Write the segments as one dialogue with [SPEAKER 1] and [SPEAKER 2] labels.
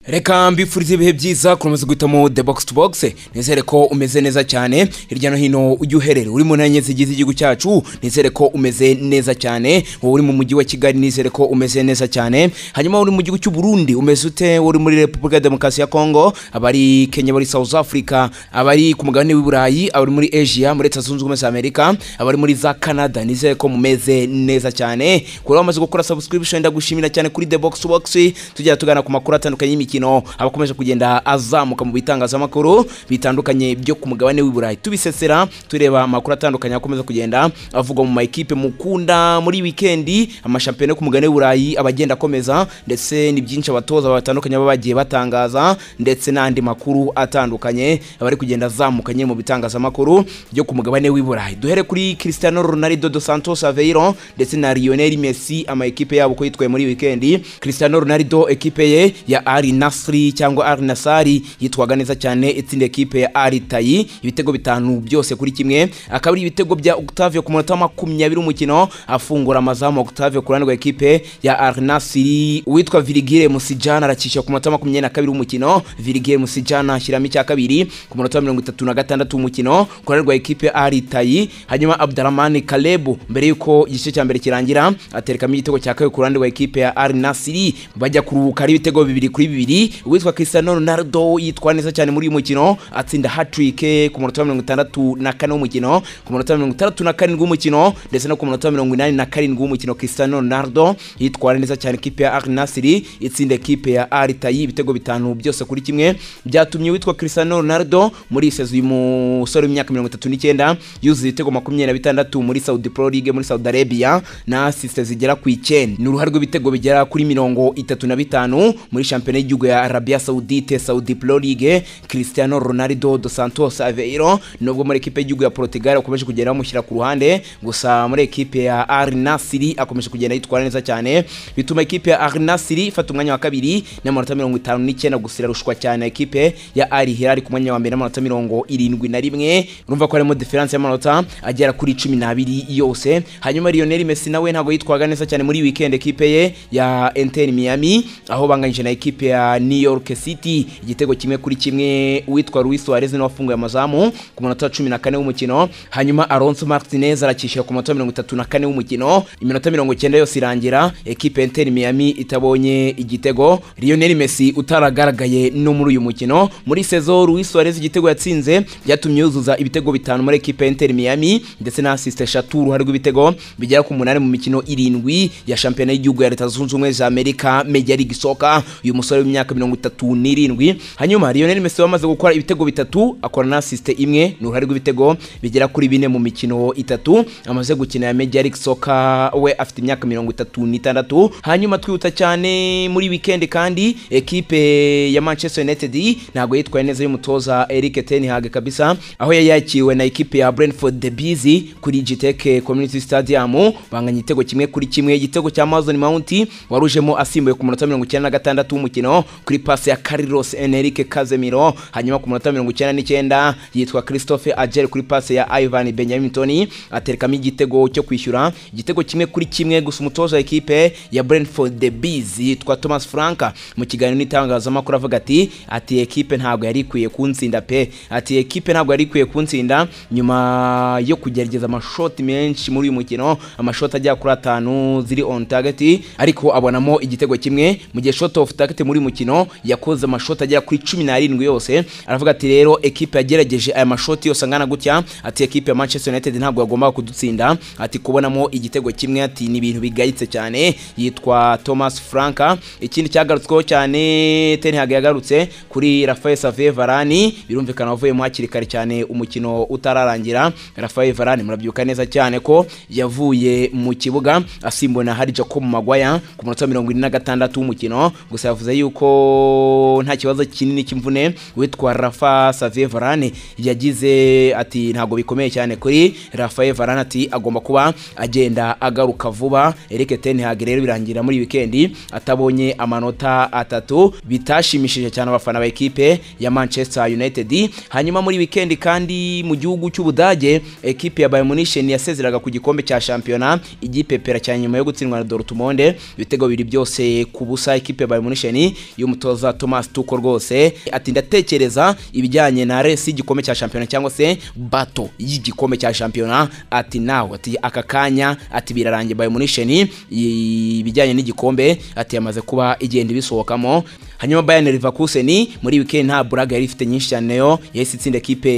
[SPEAKER 1] reka mbifurize ibihe byiza kuramaze guhitamo the box to box nizere ko umeze neza cyane hirya no hino ujya uherera uri mu ntanye zigize igihugu cyacu nizere ko umeze neza cyane wowe uri mu mujyi wa kigali nizere ko umeze neza cyane hanyuma uri mu gihugu cy'u Burundi umeze ute uri muri repubulika ya demokarasi ya kongo abari kenya abari south africa abari ku mugabane w'i burayi abari muri asia muri leta zunze ubumwe za amerika abari muri za canada nizere ko mumeze neza cyane kuri bamaze gukora subscription ndagushimira cyane kuri the box to box tujya tugana ku makuru atandukanye y'imikino imikino abakomeje kugenda azamuka mu bitangazamakuru bitandukanye byo ku mugabane w'i burayi tubisesera tureba amakuru atandukanye akomeza kugenda avugwa mu makipe mukunda muri wikendi amashampiyona yo ku mugabane w'i burayi aba agenda akomeza ndetse ni byinshi abatoza batandukanye baba bagiye batangaza ndetse n'andi makuru atandukanye abari kugenda azamukanye mu bitangazamakuru byo ku mugabane w'i burayi duhere kuri cristiano ronaldo dos santos aveiro ndetse na lionel messi amakipe yabo ko yitwaye muri wikendi cristiano ronaldo ekipe ye ya ari Nasri cyangwa Al Nassr yitwaga neza cyane itsinda ekipe ya Al Ittihad ibitego bitanu byose kuri kimwe akaba ari ibitego bya Octavio ku munota wa makumyabiri w'umukino afungura amazamu Octavio ku ruhande rwa ekipe ya Al Nassr uwitwa Virgile Musijana aracisha ku munota wa makumyabiri na kabiri w'umukino Virgile Musijana ashyiramo icya kabiri ku munota wa mirongo itatu na gatandatu w'umukino ku ruhande rwa ekipe ya Al Ittihad hanyuma Abdulrahman Kaleb mbere y'uko igice cya mbere kirangira aterekamo igitego cya kabiri ku ruhande rwa ekipe ya Al Nassr bajya kuruhuka ari ibitego bibiri kuri bibiri babiri uwitwa Cristiano Ronaldo yitwa neza cyane muri uyu mukino atsinda hat-trick ku munota wa mirongo itandatu na kane w'umukino ku munota wa mirongo itandatu na karindwi w'umukino ndetse no ku munota wa mirongo inani na karindwi w'umukino Cristiano Ronaldo yitwara neza cyane ikipe ya Al Nassr itsinda ikipe ya Al Ittihad ibitego bitanu byose kuri kimwe byatumye uwitwa Cristiano Ronaldo muri iyi sezo uyu musore w'imyaka mirongo itatu n'icyenda yuzuye ibitego makumyabiri na bitandatu muri Saudi Pro League muri Saudi Arabia na asiste zigera ku icyenda ni uruhare rw'ibitego bigera kuri mirongo itatu na bitanu muri shampiyona y'igihugu y'igihugu ya Arabia Saudite Saudi Pro League Cristiano Ronaldo dos Santos Aveiro nubwo muri ekipe y'igihugu ya Portugal akomeje kugenda bamushyira ku ruhande gusa muri ekipe ya Al Nassr akomeje kugenda yitwara neza cyane bituma ekipe ya Al Nassr ifata umwanya wa kabiri n'amanota mirongo itanu n'icyenda gusa irarushwa cyane ekipe ya Al Hilal ku mwanya wa mbere n'amanota mirongo irindwi na rimwe urumva ko harimo diferanse y'amanota agera kuri cumi n'abiri yose hanyuma Lionel Messi nawe ntabwo yitwaga neza cyane muri weekend ekipe ye ya Inter Miami aho banganyije na ekipe ya New York City igitego kimwe kuri kimwe uwitwa Luis Suarez niwe wafunguye amazamu ku munota wa cumi na kane w'umukino hanyuma Alonso Martinez arakishira ku munota mirongo itatu na kane w'umukino iminota mirongo icyenda yose irangira ekipe Inter Miami itabonye igitego Lionel Messi utaragaragaye no muri uyu mukino muri sezo Luis Suarez igitego yatsinze byatumye yuzuza ibitego bitanu muri ekipe Inter Miami ndetse na assist eshatu uruhare rw'ibitego bigera ku munani mu mikino irindwi ya shampiyona y'igihugu ya Leta Zunze Ubumwe za Amerika Major League Soccer uyu musore w'imyaka imyaka mirongo itatu n'irindwi hanyuma Lionel Messi wamaze gukora ibitego bitatu akora na assist imwe ni uruhare rw'ibitego bigera kuri bine mu mikino itatu amaze gukina ya Major League Soccer we afite imyaka mirongo itatu n'itandatu hanyuma twihuta cyane muri weekend kandi ekipe ya Manchester United ntabwo yitwaye neza y'umutoza Erik ten Hag kabisa aho yari yakiriwe na ekipe ya Brentford the Bees kuri Gitech Community Stadium banganya igitego kimwe kuri kimwe igitego cya Mason Mount warujemo asimbuye ku munota mirongo icyenda na gatandatu w'umukino kuri pasi ya Carlos Enrique Casemiro hanyuma ku munota mirongo icyenda n'icyenda yitwa Christophe Agel kuri pasi ya Ivan Benjamin Toney aterekamo igitego cyo kwishyura igitego kimwe kuri kimwe gusa umutoza ekipe ya Brentford the Bees yitwa Thomas Frank mu kiganiro n'itangazamakuru avuga ati ati ekipe ntabwo yari ikwiye kuntsinda pe ati ekipe ntabwo yari ikwiye kuntsinda nyuma yo kugerageza amashoti menshi muri uyu mukino amashoti ajya kuri atanu ziri on target ariko abonamo igitego kimwe mu gihe shot off target muri uyu mukino mukino yakoze amashoti agera kuri cumi n'arindwi yose aravuga ati rero ekipe yagerageje aya mashoti yose angana gutya ati ekipe ya manchester united ntabwo yagombaga kudutsinda ati kubonamo igitego kimwe ati ni ibintu bigayitse cyane yitwa thomas franka ikindi cyagarutsweho cyane tenhag yagarutse kuri rafael save varani birumvikana wavuyemo hakiri kare cyane umukino utararangira rafael varani murabyuka neza cyane ko yavuye mu kibuga asimbuwe na hari jacob magwaya ku munota wa mirongo ine na gatandatu w'umukino gusa yavuze yuko nta kibazo kinini cy'imvune witwa Rafa Xavier Varane yagize ati ntabwo bikomeye cyane kuri Rafael Varane ati agomba kuba agenda agaruka vuba Eric Ten Hag rero birangira muri weekend atabonye amanota atatu bitashimishije cyane abafana ba ekipe ya Manchester United hanyuma muri weekend kandi mu gihugu cy'Ubudage ekipe ya Bayern Munich yasezeraga ku gikombe cya shampiyona igipepera cyane nyuma yo gutsindwa na Dortmund ibitego bibiri byose ku busa ekipe ya Bayern Munich y'umutoza Thomas Tuko rwose ati ndatekereza ibijyanye na resi y'igikome cya shampiyona cyangwa se bato y'igikombe cya shampiyona ati nawe ati aka kanya ati birarangiye Bayern Munich ibijyanye n'igikombe ati yamaze kuba igenda ibisohokamo hanyuma Bayern Leverkusen muri weekend nta buraga yari ifite nyinshi cyane yo yahise itsinda ekipe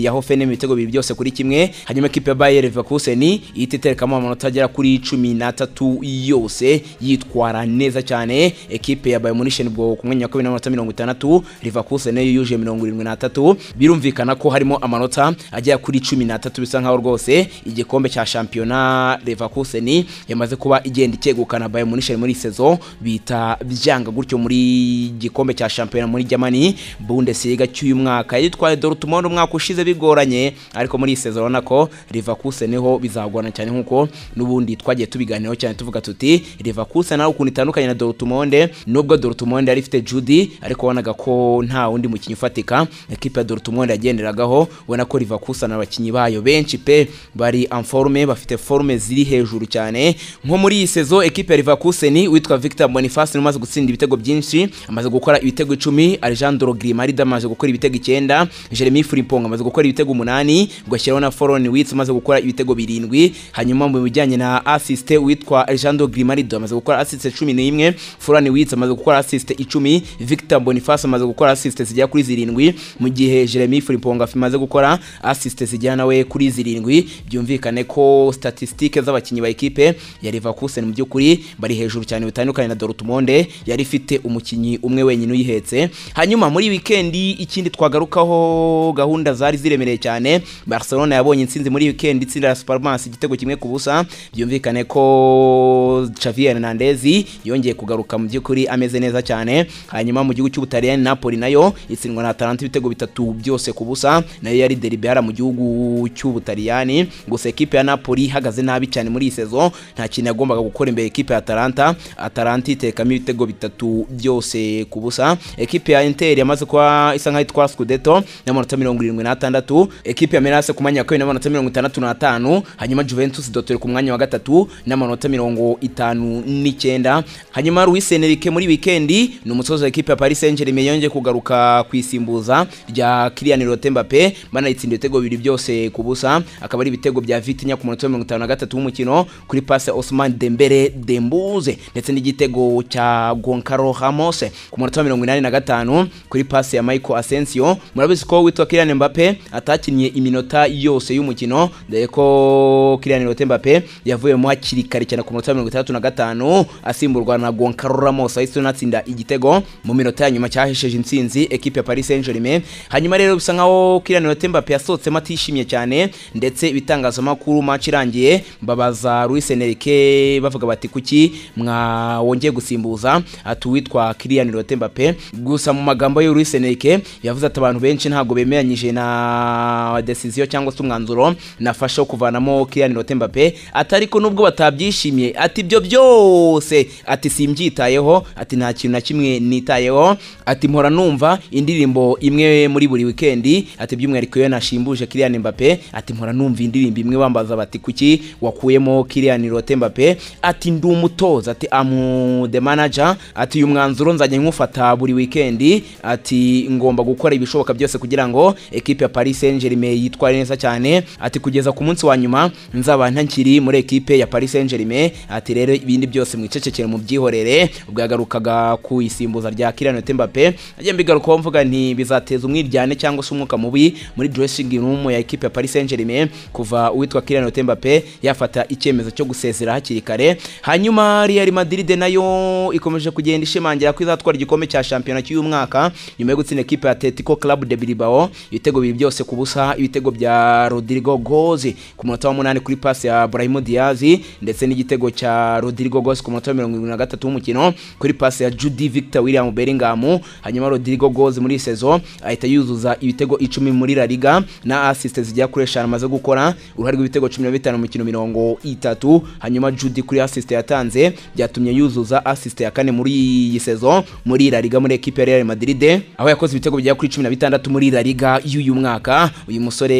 [SPEAKER 1] ya Hoffenheim ibitego bibiri byose kuri kimwe hanyuma ekipe ya Bayer Leverkusen ihita iterekamo amanota agera kuri cumi n'atatu yose yitwara neza cyane ekipe ya Bayern Munich ubwo ku mwanya wa kabiri n'amanota mirongo itandatu Leverkusen nayo yuje mirongo irindwi n'atatu birumvikana ko harimo amanota agera kuri cumi n'atatu bisa nkaho rwose igikombe cya shampiyona Leverkusen yamaze kuba igenda ikegukana Bayern Munich muri iyi sezo bita byanga gutyo muri igikombe cya shampiyona muri Germany Bundesliga cy'uyu mwaka yitwaye Dortmund umwaka ushize bigoranye ariko muri iyi sezo urabona ko Leverkusen niho bizagorana cyane nkuko n'ubundi twagiye tubiganiraho cyane tuvuga tuti Leverkusen nawe ukuntu itandukanye na Dortmund nubwo Dortmund yari ifite Judy ariko wanaga ko nta wundi mukinnyi ufatika ekipe ya Dortmund yagenderagaho ubona ko Leverkusen abakinnyi bayo benshi pe bari en forme bafite forme ziri hejuru cyane nko muri iyi sezo ekipe ya Leverkusen witwa Victor Boniface umaze gutsinda ibitego byinshi amaze gukora ibitego icumi Alejandro Grimaldo amaze gukora ibitego icyenda Jeremy Frimpong amaze gukora ibitego umunani ugashyiraho na Foron Wirtz amaze gukora ibitego birindwi hanyuma mu bijyanye na assist witwa Alejandro Grimaldo amaze gukora assist cumi n'imwe Foron Wirtz amaze gukora assist icumi Victor Boniface amaze gukora assist zigera kuri zirindwi mu gihe Jeremy Frimpong amaze gukora assist zigera nawe kuri zirindwi byumvikane ko statistique z'abakinnyi ba ekipe ya Leverkusen mu by'ukuri bari hejuru cyane bitandukanye na Dortmund yari ifite umukinnyi umwe wenyine uyihetse hanyuma muri wikendi ikindi twagarukaho gahunda zari ziremereye cyane Barcelona yabonye intsinzi muri wikendi itsinda la Supermas igitego kimwe ku busa byumvikane ko Xavi Hernandez yongeye kugaruka mu by'ukuri ameze neza cyane hanyuma mu gihugu cy'Ubutaliyani Napoli nayo itsindwa na Atalanta ibitego bitatu byose ku busa nayo yari deribera mu gihugu cy'Ubutaliyani gusa ekipe ya Napoli ihagaze nabi cyane muri iyi sezo nta kintu yagombaga gukora imbere ekipe ya Atalanta Atalanta itekamo ibitego bitatu byose ku busa ekipe ya Inter yamaze kuba isa nkaho itwara Scudetto n'amanota mirongo irindwi n'atandatu ekipe ya Milan ku mwanya wa kabiri n'amanota mirongo itandatu n'atanu hanyuma Juventus Dottori ku mwanya wa gatatu n'amanota mirongo itanu n'icyenda hanyuma Luis Enrique muri wikendi ni umutoza wa ekipe ya Paris Saint Germain yongeye kugaruka ku isimbuza rya Kylian Mbappe Mbappe banayitsinda ibitego bibiri byose ku busa akaba ari ibitego bya Vitinha ku munota wa mirongo itanu na gatatu w'umukino kuri passe Ousmane Dembele Dembuze ndetse n'igitego cya Goncalo Ramos ku munota wa mirongo inani na gatanu kuri pasi ya Michael Asensio murabizi ko witwa Kylian Mbappe atakinnye iminota yose y'umukino dore ko Kylian Mbappe yavuyemo hakiri kare cyane ku munota wa mirongo itandatu na gatanu asimburwa na Goncalo Ramos ahise unatsinda igitego mu minota ya nyuma cyahesheje intsinzi ekipe ya Paris Saint-Germain hanyuma rero bisa nkaho Kylian Mbappe yasohotsemo atishimye cyane ndetse ibitangazamakuru match irangiye babaza Luis Enrique bavuga bati kuki mwawongeye gusimbuza ati uwitwa Kylian Kylian Mbappe gusa mu magambo y'uri Seneke yavuze ati abantu benshi ntabwo bemeranyije na decision cyangwa se umwanzuro nafashe wo kuvanamo Kylian Mbappe ati ariko nubwo batabyishimiye ati ibyo byose ati simbyitayeho ati nta kintu na kimwe nitayeho ati mpora numva indirimbo imwe muri buri wikendi ati by'umwihariko iyo nashimbuje Kylian Mbappe ati mpora numva indirimbo imwe bambaza bati kuki wakuyemo Kylian Mbappe ati ndi umutoza ati amu the manager ati uyu mwanzuro nzajya nkufata buri weekend ati ngomba gukora ibishoboka byose kugira ngo ekipe ya Paris Saint-Germain yitware neza cyane ati kugeza ku munsi wa nyuma nzaba ntakiri muri ekipe ya Paris Saint-Germain ati rero ibindi byose mwicecekere mu byihorere ubwo yagarukaga ku isimbuza rya Kylian Mbappe agiye mbigarukaho mvuga nti bizateza umwiryane cyangwa se umwuka mubi muri dressing room ya ekipe ya Paris Saint-Germain kuva uwitwa Kylian Mbappe yafata icyemezo cyo gusezera hakiri kare hanyuma Real Madrid nayo ikomeje kugenda ishimangira ko izatwara igikombe cya shampiyona cy'uyu mwaka nyuma yo gutsinda ekipe ya Atletico Club de Bilbao ibitego bibiri byose ku busa ibitego bya Rodrigo Gozi ku munota wa munani kuri pasi ya Brahim Diaz ndetse n'igitego cya Rodrigo Gozi ku munota wa mirongo irindwi na gatatu w'umukino kuri pasi ya Jude Victor William Bellingham hanyuma Rodrigo Gozi muri sezo ahita yuzuza ibitego icumi muri La Liga na assist zijya kuri eshanu amaze gukora uruhare rw'ibitego cumi na bitanu mu mikino mirongo itatu hanyuma Jude kuri assist yatanze byatumye yuzuza assist ya kane muri iyi sezo muri La Liga muri ekipe ya Real Madrid aho yakoze ibitego bigera kuri 16 muri La Liga y'uyu mwaka uyu musore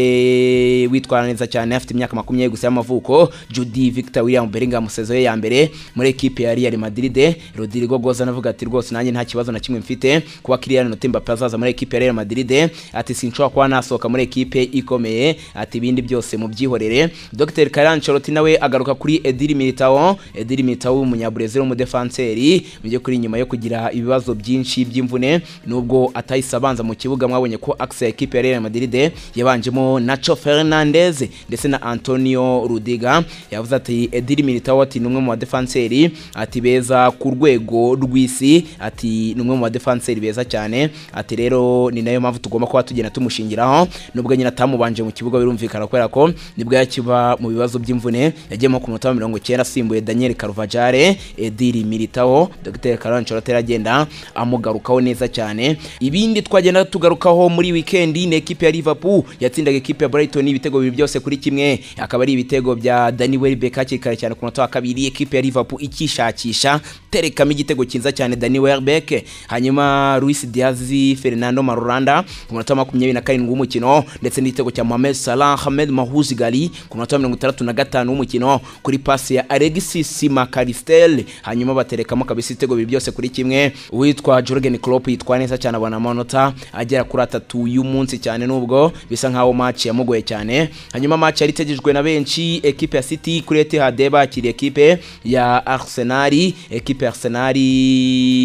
[SPEAKER 1] witwara neza cyane afite imyaka makumyabiri gusa y'amavuko Judy Victor William Bellingham sezo ye ya mbere muri ekipe ya Real Madrid Rodrigo Goza anavuga ati rwose nanjye nta kibazo na kimwe mfite kuba Kylian Mbappe azaza muri ekipe ya Real Madrid ati sinshobora kuba nasohoka muri ekipe ikomeye ati ibindi byose mubyihorere Dr Carlo Ancelotti nawe agaruka kuri Edil Militao Edil Militao w'umunyabrazil w'umudefanseri mu by'ukuri nyuma yo kugira ibibazo byinshi by'imvune nubwo atahise abanza mu kibuga mwabonye ko axe ya ekipe ya Real Madrid yabanjemo Nacho Fernandez ndetse na Antonio Rudiga yavuze ati Edil Militao ati ni umwe mu badefanseri ati beza ku rwego rw'isi ati ni umwe mu badefanseri beza cyane ati rero ni nayo mpamvu tugomba kuba tugenda tumushingiraho nubwo nyine atamubanje mu kibuga birumvikana kubera ko nibwo yakiba mu bibazo by'imvune yagiyemo ku munota wa mirongo icyenda asimbuye Daniel Carvajal Ediri Militao Dr Carlo Ancelotti agenda amugarukaho neza cyane ibindi twagenda tugarukaho muri wikendi ni ekipe ya Liverpool yatsindaga ekipe ya Brighton ibitego bibiri byose kuri kimwe akaba ari ibitego bya Danny Welbeck hakiri kare cyane ku munota wa kabiri ekipe ya Liverpool ikishakisha terekamo igitego cyiza cyane Danny Welbeck hanyuma Luis Diaz Fernando Marolanda ku munota wa makumyabiri na karindwi w'umukino ndetse n'igitego cya Mohamed Salah Ahmed Mahuz Gali ku munota wa mirongo itandatu na gatanu w'umukino kuri pasi ya Alexis Makaristel hanyuma baterekamo kabisa ibitego bibiri byose kuri kimwe uwitwa Jurgen Klopp yitwa neza cyane abona amanota agera kuri atatu y'umunsi cyane nubwo bisa nkaho match yamugoye cyane hanyuma match yari itegejwe na benshi ekipe ya City kuri Etihad bakiriye ekipe ya Arsenal ekipe ya Arsenal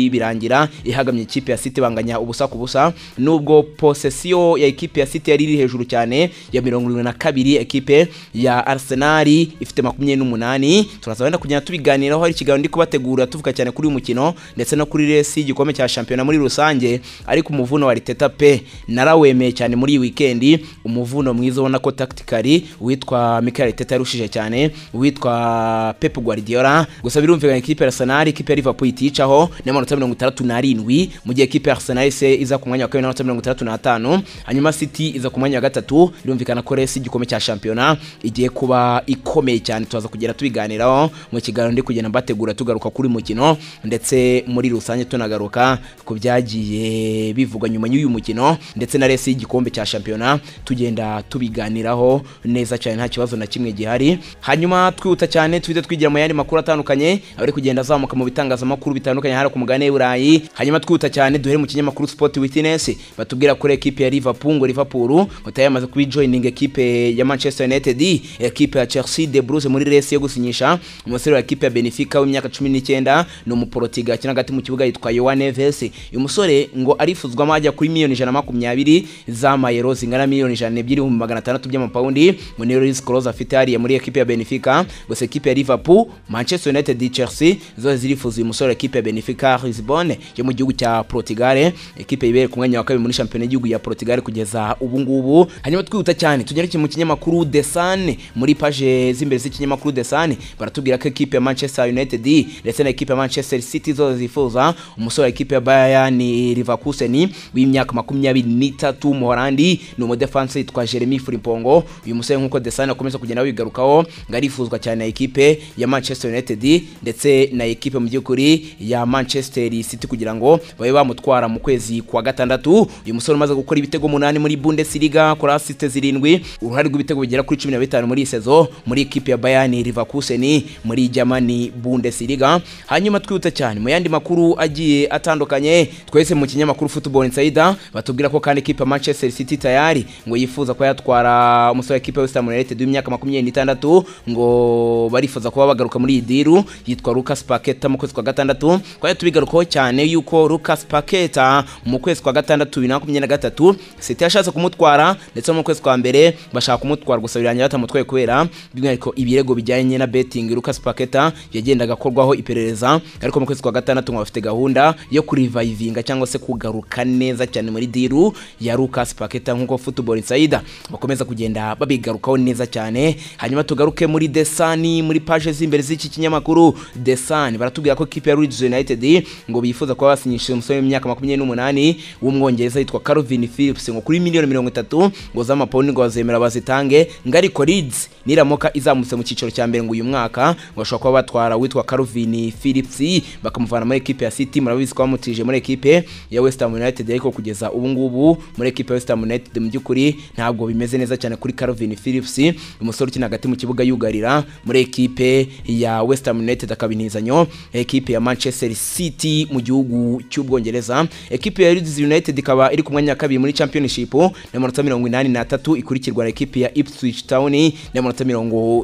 [SPEAKER 1] birangira ihagamye ikipe ya City banganya ubusa ku busa nubwo possession ya ekipe ya City yari iri hejuru cyane ya mirongo irindwi na kabiri ekipe ya Arsenal ifite makumyabiri n'umunani turaza wenda kugenda tubiganiraho hari ikiganiro ndi kubategura tuvuga cyane kuri uyu mukino ndetse no kuri resi y'igikombe cya shampiyona muri rusange ariko umuvuno wa Arteta pe narawemeye cyane muri iyi wikendi umuvuno mwiza ubona ko tactically uwitwa Mikel Arteta yarushije cyane uwitwa Pep Guardiola gusa birumvikana ikipe ya Arsenal ikipe ya Liverpool iticaho n'amanota mirongo itandatu n'arindwi mu gihe ikipe ya Arsenal se iza ku mwanya wa kabiri n'amanota mirongo itandatu n'atanu hanyuma City iza ku mwanya wa gatatu birumvikana ko resi y'igikombe cya shampiyona igiye kuba ikomeye cyane tuzaza kugera tubiganiraho mu kiganiro ndi kugenda mbategura tugaruka kuri mukino ndetse muri rusange tunagaruka ku byagiye bivugwa nyuma y'uyu mukino ndetse na resi y'igikombe cya shampiyona tugenda tubiganiraho neza cyane nta kibazo na kimwe gihari hanyuma twihuta cyane twite twigira mu yandi makuru atandukanye ari kugenda azamuka mu bitangazamakuru bitandukanye hano ku mugabane w'i Burayi hanyuma twihuta cyane duhere mu kinyamakuru Sport Witness batubwira ko ekipe ya Liverpool ngo Liverpool ngo yamaze kubijoininga ekipe ya Manchester United ekipe ya Chelsea de Bruce muri resi yo gusinyisha umusore wa ekipe ya Benfica w'imyaka 19 ni umuportiga akina hagati mu kibuga yitwa Yohan Neves uyu musore ngo arifuzwamo ajya kuri miliyoni ijana makumyabiri z'amayero zingana miliyoni ijana n'ebyiri ibihumbi magana atandatu by'amapawundi ngo niyo risk close afite hariya muri ekipe ya Benfica gusa ekipe ya Liverpool Manchester United Chelsea zose zirifuza uyu musore ekipe ya Benfica Lisbonne yo mu gihugu cya Portugal ekipe yibere ku mwanya wa kabiri muri shampiyona y'igihugu ya Portugal kugeza ubu ngubu hanyuma twihuta cyane tugereke mu kinyamakuru The Sun muri page z'imbere z'ikinyamakuru The Sun baratubwira ko ekipe ya Manchester United ndetse na ekipe ya Manchester City zose zifuza umusore wa ekipe ya Bayern Leverkusen w'imyaka makumyabiri n'itatu w'umuholandi ni umudefansi yitwa Jeremy Frimpong uyu musore nk'uko Desane akomeza kugenda abigarukaho ngo arifuzwa cyane na ekipe ya Manchester United ndetse na ekipe mu by'ukuri ya Manchester City kugira ngo babe bamutwara mu kwezi kwa gatandatu uyu musore umaze gukora ibitego munani muri Bundesliga kora asiste zirindwi uruhare rw'ibitego bigera kuri cumi na bitanu muri iyi sezo muri ekipe ya Bayern Leverkusen muri Germany Bundesliga hanyuma twihuta cyane mu yandi makuru agiye atandukanye twese mu kinyamakuru Football Insider batubwira ko kandi ekipe ya Manchester City tayari ngo yifuza kuba yatwara umusore ekipe ya West Ham United w'imyaka makumyabiri n'itandatu ngo barifuza kuba bagaruka muri iyi diru yitwa Lucas Paqueta mu kwezi kwa gatandatu twajya tubigarukaho cyane yuko Lucas Paqueta mu kwezi kwa gatandatu bibiri na makumyabiri na gatatu City yashatse kumutwara ndetse mu kwezi kwa mbere bashaka kumutwara gusa birangira batamutwaye kubera by'umwihariko ibirego bijyanye na betting Lucas Paqueta yagendaga akorwaho iperereza ariko mu kwezi kwa gatandatu ngo bafite gahunda yo kurivayivinga cyangwa se kugaruka neza cyane muri diru ya Lucas Paqueta nk'uko Football Insider bakomeza kugenda babigarukaho neza cyane hanyuma tugaruke muri The Sun muri page z'imbere z'iki kinyamakuru The Sun baratubwira avuga ko ikipe ya Leeds United ngo bifuza kuba basinyishije umusore w'imyaka makumyabiri n'umunani w'umwongereza yitwa Calvin Phillips ngo kuri miliyoni mirongo itatu ngo z'amapawundi ngo bazemera bazitange ngo ariko Leeds niramuka izamutse mu cyiciro cya mbere ngo uyu mwaka ngo bashobora kuba batwara witwa Calvin Phillips bakamuvana muri ekipe ya City murabizi ko bamutije muri ekipe ya West Ham United ariko kugeza ubu ngubu muri ekipe ya West Ham United mu by'ukuri ntabwo bimeze neza cyane kuri Calvin Phillips umusore ukina hagati mu kibuga yugarira muri ekipe ya West Ham United akaba inizanyo ekipe ya Manchester City mu gihugu cy'Ubwongereza ekipe ya Leeds United ikaba iri ku mwanya wa kabiri muri Championship n'amanota 83 ikurikirwa na ekipe ya Ipswich Town n'amanota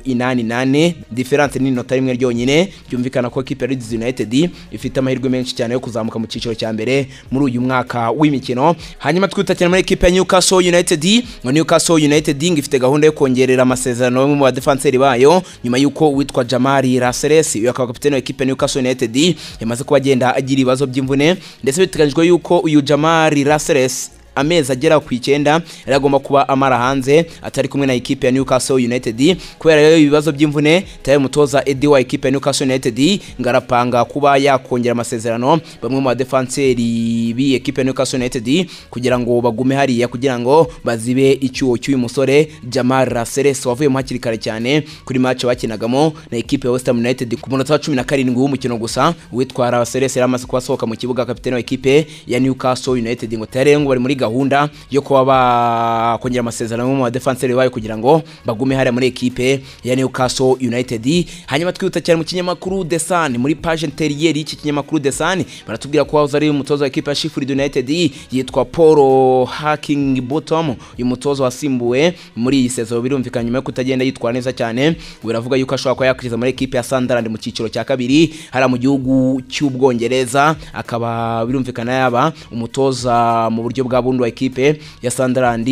[SPEAKER 1] 88 difference ni inota rimwe ryonyine byumvikana ko ekipe ya Leeds United ifite amahirwe menshi cyane yo kuzamuka mu cyiciro cya mbere muri uyu mwaka w'imikino hanyuma twitakira muri ekipe ya Newcastle United ngo Newcastle United ngo ifite gahunda yo kongerera amasezerano bamwe mu badefanseri bayo nyuma y'uko uwitwa Jamari Raseles uyu akaba kapiteni wa ekipe ya Newcastle United yamaze kuba agenda agira ibibazo by'imvune ndetse biteganyijwe y'uko uyu Jamari Raseles amezi agera ku icyenda yari agomba kuba amara hanze atari kumwe na ekipe ya Newcastle United kubera rero ibibazo by'imvune tayo mutoza Eddie wa ekipe ya Newcastle United ngarapanga kuba yakongera amasezerano bamwe mu badefanseri bi ekipe ya Newcastle United kugira ngo bagume hariya kugira ngo bazibe icyuho cy'uyu musore Jamal Raseles wavuye mu hakiri kare cyane kuri match bakinagamo na ekipe ya West Ham United ku munota wa 17 w'umukino gusa witwa Raseles yari amaze kuba asohoka mu kibuga kapiteni wa ekipe ya Newcastle United ngo tayo ngo bari muri gahunda yo kuba bakongera amasezerano mu badefanseri bayo kugira ngo bagume hariya muri ekipe ya Newcastle United hanyuma twihuta cyane mu kinyamakuru The Sun muri page interiyeri y'iki kinyamakuru The Sun baratubwira ko wahoze ari umutoza wa ekipe ya Sheffield United yitwa Paul Hacking Bottom uyu mutoza wasimbuwe muri iyi sezo birumvikana nyuma yo kutagenda yitwara neza cyane biravuga yuko ashobora kuba yakwiza muri ekipe ya Sunderland mu cyiciro cya kabiri hariya mu gihugu cy'Ubwongereza akaba birumvikana yaba umutoza mu buryo bwa wa ekipe ya Sunderland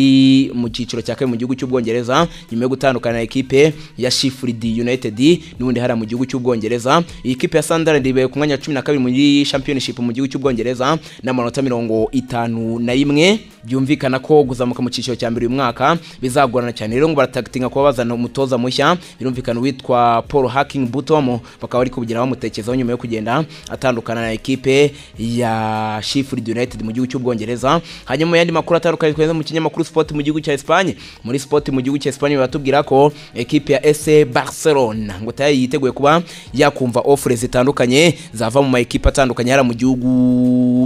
[SPEAKER 1] mu cyiciro cya kabiri mu gihugu cy'Ubwongereza nyuma yo gutandukana na ekipe ya Sheffield United n'ubundi hariya mu gihugu cy'Ubwongereza iyi kipe ya Sunderland ibaye ku mwanya wa 12 muri Championship mu gihugu cy'Ubwongereza n'amanota mirongo itanu na rimwe byumvikana ko guzamuka mu cyiciro cya mbere uyu mwaka bizagorana cyane rero ngo baratagitinga kuba bazana umutoza mushya birumvikana witwa Paul Hacking Butom bakaba bari kubigira bamutekerezaho nyuma yo kugenda atandukana na ekipe ya Sheffield United mu gihugu cy'Ubwongereza hanyuma mu yandi makuru atandukanye tweza mu kinyamakuru Sport mu gihugu cya Espagne muri Sport mu gihugu cya Espagne batubwira ko ekipe ya SC Barcelona ngo tayo yiteguye kuba yakumva offers zitandukanye zava mu ma ekipe atandukanye hara mu gihugu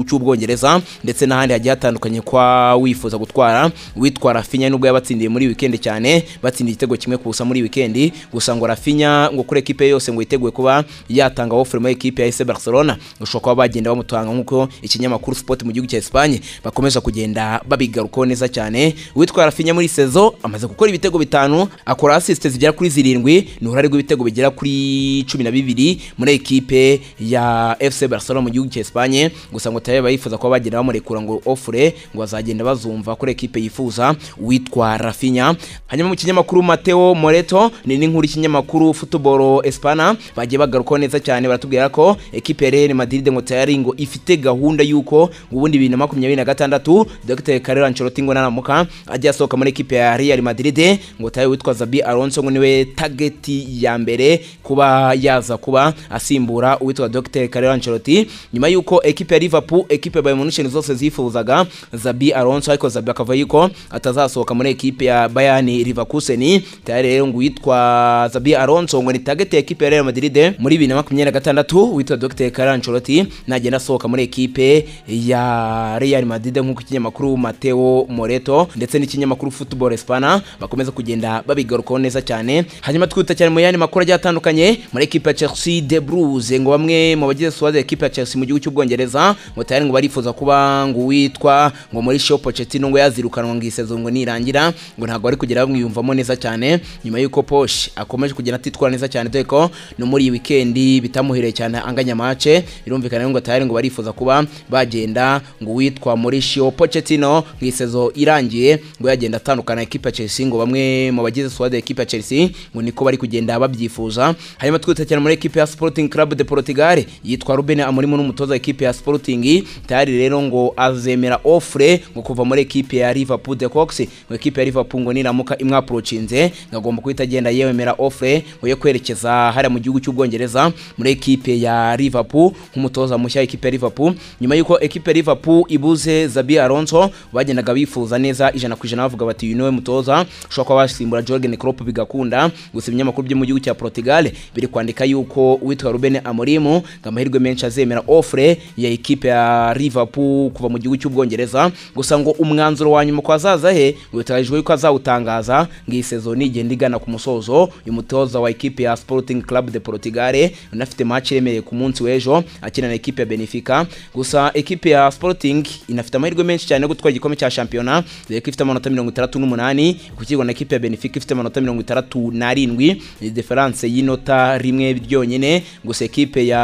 [SPEAKER 1] cy'Ubwongereza ndetse n'ahandi hagiye hatandukanye kwa wifuza gutwara witwa Rafinha nubwo yabatsindiye muri weekend cyane batsindiye igitego kimwe kubusa muri weekend gusa ngo Rafinha ngo kuri ekipe yose ngo yiteguye kuba yatanga offer mu ekipe ya SC Barcelona ushobora kuba bagenda bamutanga nk'uko ikinyamakuru Sport mu gihugu cya Espagne bakomeza kugenda kugenda babigarukaho neza cyane uwitwa Rafinha muri sezo amaze gukora ibitego bitanu akora assist zigera kuri zirindwi ni uruhare rw'ibitego bigera kuri cumi na bibiri muri ekipe ya FC Barcelona mu gihugu cya Espagne gusa ngo tayo bayifuza kuba bagenda bamurekura ngo offre ngo bazagenda bazumva kuri ekipe yifuza uwitwa Rafinha hanyuma mu kinyamakuru Mateo Moreto ni n'inkuru y'ikinyamakuru Football Espana bagiye bagarukaho neza cyane baratubwira ko ekipe ya Real Madrid ngo tayari ngo ifite gahunda y'uko ubundi bibiri na makumyabiri na gatandatu Dr. Carlo Ancelotti ngo naramuka ajya asohoka muri ekipe ya Real Madrid ngo tayo witwa Zabi Alonso ngo niwe target ya mbere kuba yaza kuba asimbura uwitwa Dr. Carlo Ancelotti nyuma y'uko ekipe ya Liverpool ekipe ya Bayern Munich zose zifuzaga Zabi Alonso ariko Zabi akava yuko atazasohoka muri ekipe ya Bayern Leverkusen tayari rero ngo witwa Zabi Alonso ngo ni target ya ekipe ya Real Madrid muri 2026 witwa Dr. Carlo Ancelotti nagenda asohoka muri ekipe ya Real Madrid nk'uko ikinyamakuru ikinyamakuru Mateo Moreto ndetse n'ikinyamakuru Football Espana bakomeza kugenda babigarukaho neza cyane hanyuma twihuta cyane mu yandi makuru agiye atandukanye muri ekipe ya Chelsea de Blues ngo bamwe mu bagize suwaze ekipe ya Chelsea mu gihugu cy'Ubwongereza ngo tayari ngo barifuza kuba ngo witwa ngo muri show Pochettino ngo yazirukanwa ngo isezo ngo nirangira ngo ntabwo ari kugera bamwiyumvamo neza cyane nyuma y'uko Posh akomeje kugenda atitwara neza cyane dore ko no muri iyi weekend bitamuhiriye cyane anganya mace birumvikana ngo tayari ngo barifuza kuba bagenda ngo witwa muri show Pochettino Pochettino mu isezo irangiye ngo yagenda atandukana ekipe ya Chelsea ngo bamwe mu bagize squad ekipe ya Chelsea ngo niko bari kugenda babyifuza hanyuma twita cyane muri ekipe ya Sporting Club de Portugal yitwa Ruben Amorim n'umutoza ekipe ya Sporting tayari rero ngo azemera offre ngo ngo kuva muri ekipe ya Liverpool de Cox ngo ekipe ya Liverpool ngo niramuka imwaprocinze ngo agomba guhita agenda yemera offer ngo yo kwerekeza hariya mu gihugu cy'ubwongereza muri ekipe ya Liverpool nk'umutoza mushya ekipe ya Liverpool nyuma y'uko ekipe ya Liverpool ibuze Zabi Alonso bagendaga bifuza neza ijana ku ijana bavuga bati uyu niwe mutoza ushobora kuba wasimbura Jurgen Klopp bigakunda gusa ibinyamakuru byo mu gihugu cya Portugal biri kwandika yuko uwitwa Ruben Amorim ngo amahirwe menshi azemera offre ya ekipe ya Liverpool kuva mu gihugu cy'ubwongereza gusa ngo umwanzuro wa nyuma ko azaza he uteganyijwe yuko azawutangaza ngo iyi sezoni igenda igana ku musozo uyu mutoza wa ekipe ya Sporting Club de Portugal unafite match iremereye ku munsi w'ejo akina na ekipe ya Benfica gusa ekipe ya Sporting inafite amahirwe menshi cyane yo gutwara igikombe cya shampiyona dore ko ifite amanota mirongo itandatu n'umunani gukirwa na ekipe ya Benfica ifite amanota mirongo itandatu n'arindwi ni diferanse y'inota rimwe ryonyine gusa ekipe ya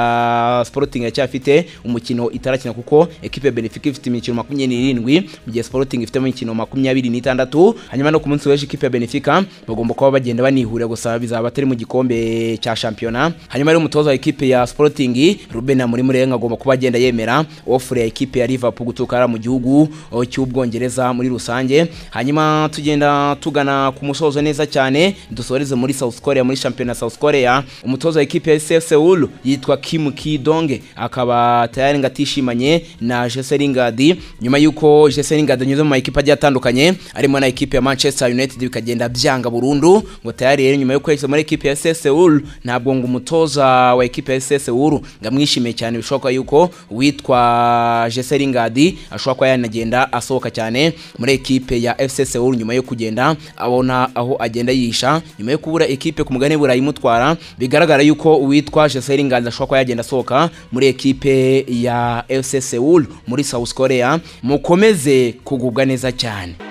[SPEAKER 1] Sporting iracyafite umukino itarakina kuko ekipe ya Benfica ifite imikino makumyabiri n'irindwi mu gihe Sporting ifite imikino makumyabiri n'itandatu hanyuma no ku munsi w'ejo ikipe ya Benfica bagomba kuba bagenda banihurira gusa bizaba atari mu gikombe cya shampiyona hanyuma rero umutoza wa ekipe ya Sporting Ruben Amorim rero agomba kuba agenda yemera offer ya ekipe ya Liverpool guturuka hariya mu gihugu oh, cy'ubwongereza muri rusange hanyuma tugenda tugana ku musozo neza cyane dusoreze muri South Korea muri shampiyona South Korea umutoza wa ekipe ya SC Seoul yitwa Kim Ki-dong akaba tayari ngo atishimanye na Jesse Lingard nyuma y'uko Jesse Lingard anyuze mu makipe agiye atandukanye arimo na ekipe ya Manchester United bikagenda byanga burundu ngo tayari rero nyuma yo kwegeza muri ekipe ya SC Seoul ntabwo ngo umutoza wa ekipe ya SC Seoul ngamwishimiye cyane bishoboka yuko witwa Jesse Lingard ashobora kuba yanagenda asohoka cyane muri ekipe ya FC Seoul nyuma yo kugenda abona aho agenda yihisha nyuma yo kubura ekipe ku mugani burayi imutwara bigaragara yuko uwitwa Jesse Lingard ashobora kuba yagenda asohoka muri ekipe ya FC Seoul muri South Korea mukomeze kugubwa neza cyane